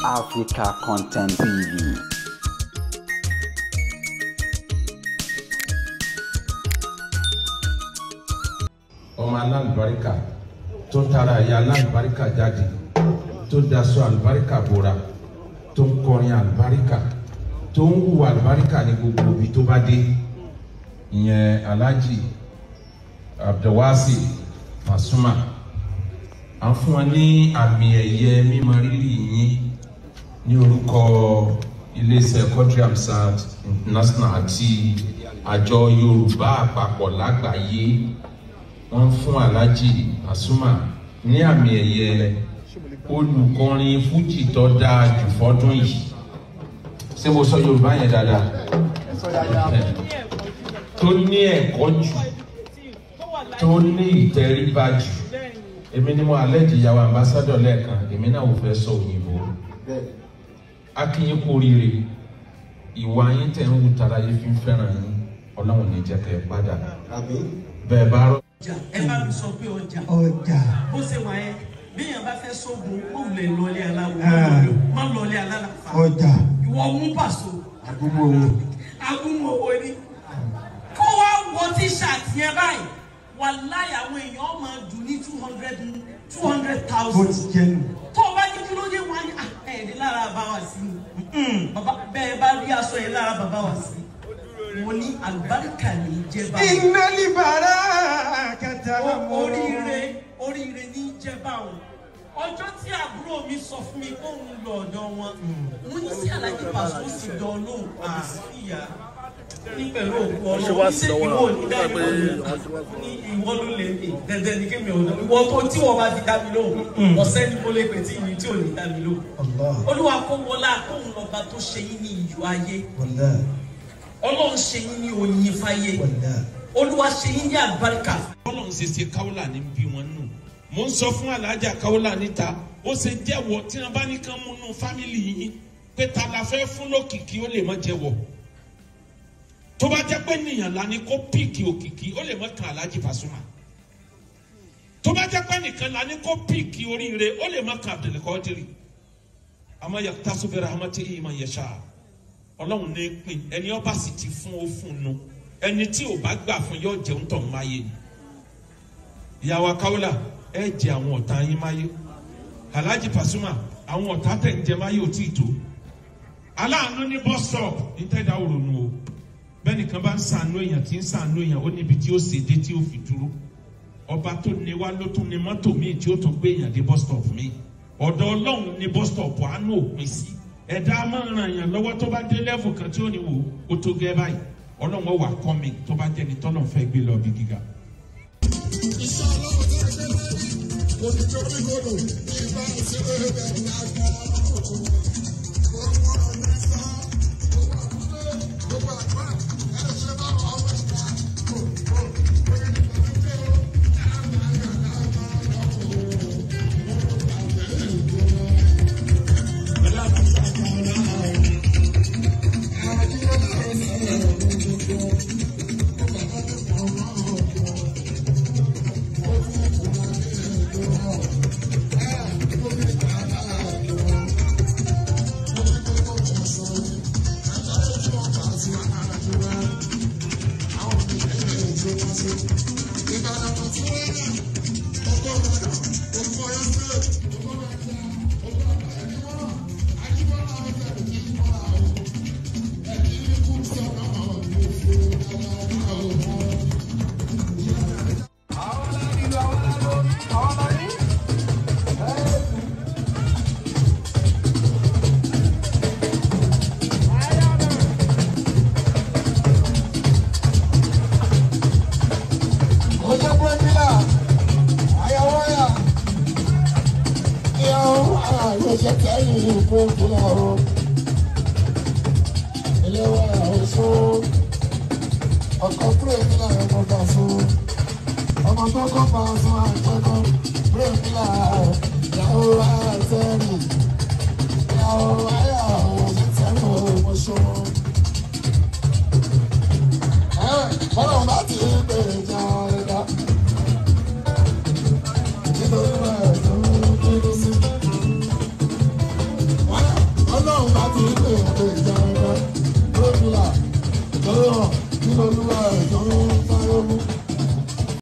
Africa Content TV. ọmọ alálùbáríkà tó tara ẹ̀yà alálùbáríkà jáde tó daṣọ àlùbáríkà bora tó ń kọrin àlùbáríkà tó ń hùwà àlùbáríkà ní gbogbo ibi tó bá dé ìyẹn alhaji abdulwasi fasuma à ń fún wa ní àmì ẹ̀yẹ mímọ rírì yín ní orúkọ iléeṣẹ́ Quadri Hamzat international àti àjọ yorùbá àpapọ̀ lágbàáyé wọ́n fún alhaji asuma ní àmì ẹ̀yẹ olùkọrin fújì tó dáa jù fọ́dún yìí ṣé mo sọ yorùbá yẹn dáadáa tó ní ẹ̀kọ́ jù tó ní ìtẹríba jù èmi ni mo alẹ́ di ìyàwó ambassadọ̀ lẹ́ẹ̀kan èmi náà ò fẹ́ sọ òyìnbó akínyín kú oríire ìwà yín tẹ̀ ń wù tara yín fi ń fẹ́ràn yín ọlọ́run ní jẹ́ kẹ́ ẹ padà bẹ́ẹ̀ bá rọ. ọjà ẹ bá mi sọ pé ọjà ọjà bó ṣe wà yẹn bí èèyàn bá fẹ́ sógun ó lè lọlé aláwo Ah. má lọlé alálàfà ọjà ìwọ mú pàṣọ àgúnmọ̀ owó agúnmọ̀wò ni kó wá wọ tíṣàtì yẹn báyìí wàláyà àwọn èèyàn máa dùn ní two hundred two hundred bó thousand ti jẹ́ nù. tó o bá ní kí ló dé wọn ni ẹ̀ẹ́dì lára bá wa sí i bàbá bẹ́ẹ̀ bá rí aṣọ yẹn lára bàbá wa sí i mo ní àlùbáríkà ní í jẹ́ báyìí. iná libara kẹta O- oríire oríire ní jẹba o ọjọ́ tí àbúrò mi sọ fún mi kó ń lọ ọ̀dọ̀ wọn mo ní sí alájí pàṣẹ ó sì dán lóhùn àbí sí ìyá ní pẹ̀lú òkú ọlọ́run ní sẹ́ ìwọ ní dájú ní ìwọ ló lè ní dandan ní kémi ọ̀dọ́ ìwọ tó tí wọ́n bá fi dá mi lóhùn ọ̀sẹ́ ni mo lè pè tí ìní tí ò ní dá mi lóhùn Allah olúwa kó wọlé àkóhùn lọ́ba tó ṣe yín ní iyọ̀ ayé wàlá ọlọ́run ṣe yín ní oyin fáyé wàlá olúwa ṣe yín ní àlùbáríkà ọlọ́run ṣe ṣe káwọ́là ní bí wọn nù mo ń sọ fún alájà káwọ́là níta ó ṣe jẹ́wọ́ tí wọ́n bá ní kán múnú fámìlì yín pé ta la fẹ́ fún lókìkí ó lè má jẹ́wọ́ tó bá jẹ́ pé nìyàn la ní kó píìkì òkìkí ó lè má kan alájì Pasuma tó bá jẹ́ pé nìkan la ní kó píìkì oríire ó lè má kan Abdulkadiri àmọ́ yàtọ̀ bi rahmatihi man yasha ọlọ́run ní pín ẹni ọba sì ti fún ó fún un nu ẹni tí ò bá gbà fún yóò jẹun tọ̀ ń máyé ni ìyàwó akáwọlà ẹ jẹ àwọn ọ̀tá yín máyé alhaji pasuma àwọn ọ̀tá tẹ̀ ń jẹ máyé ò tí ì tó aláàánú ní bus stop ní tẹ́dá òrònú o bẹ́ẹ̀ni kan bá ń sànú èèyàn tí ń sànú èèyàn ó níbi tí ó ṣe dé tí ó fi dúró ọba tó ní wá ló tún ní mọ́tò míì tí ó tún gbé èèyàn dé bus stop míì ọ̀dọ̀ ọlọ́run ní bus stop àánú òpin sí ẹ̀dá máa ń ran èèyàn lọ́wọ́ tó bá dé level kan tí ó ní wò ó tó gẹ́ báyìí ọlọ́run ó wà kọ́mi tó bá jẹ́ni tọ́lọ̀ fẹ́ gbé lọ bí gíga. ọjọ́ pẹ́ńtílà àyàwó yà ìyàwó àyẹ̀ṣẹ̀ kẹ́yìn pẹ́ńtílà o ìléwọ́ àwòsó ọkọ̀ pẹ́ńtílà ẹ̀kọ́ bá fún ọmọ tó kọ́ bá fún àjẹkọ́ pẹ́ńtílà ìyàwó